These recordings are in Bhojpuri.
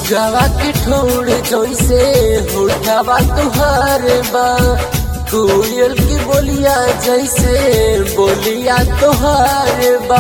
सुगवा के ठोड़ जैसे होठवा तुहार बा कोयल की बोलिया जैसे बोलिया तुहार बा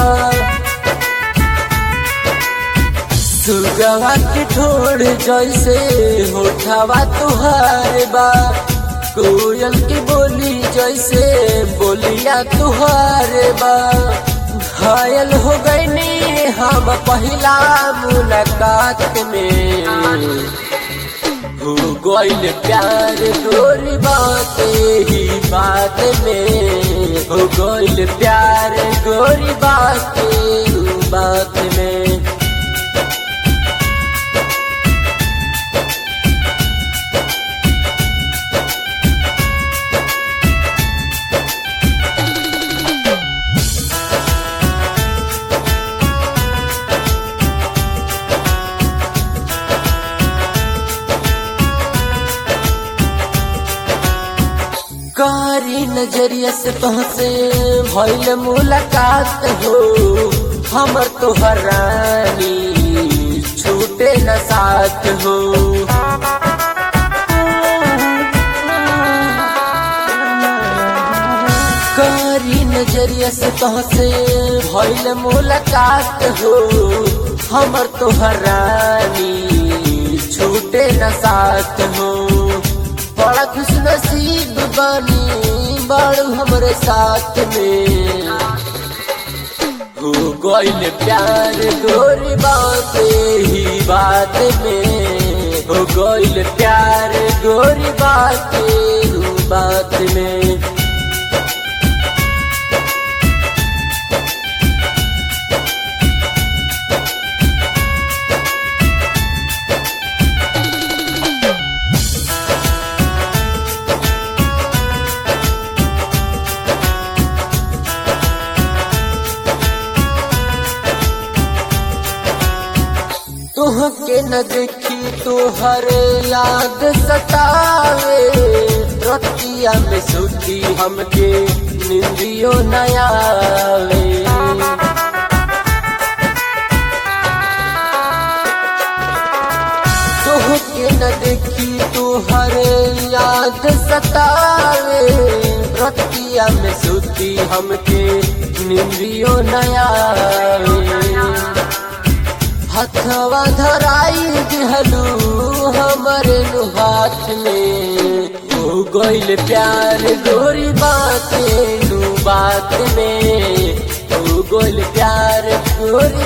सुगवा के ठोड़ जैसे होठवा तुहार बा कोयल की बोली जैसे बोलिया तुहार बा घायल हो गईनी हम पहला मुलाकात में हो गईल प्यार गोरी बात ही बात में हो गईल प्यार गोरी बात बात में कारी नजरिया से तुहसे भइल मुलाकात हो हमर तोहर रानी छूटे न साथ हो कारी नजरिया से तुहसे भइल मुलाकात हो हमर तोहर रानी छूटे न साथ हो बड़ा खुश नसीब बनी बड़ू हमरे साथ में हो गईल प्यार गोरी बात ही बात में हो गईल प्यार गोरी बात बात में तुहके न देखी तुहर याद सतावे रतिया में सुती हमके निंदियो नयावे तुहके न देखी तुहर याद सतावे रतिया में सुती हमके निंदियो नयावे हथवा धराई दिहलू हमरे हाथ में हो गईल प्यार गोरी बात बात में हो गईल प्यार गोरी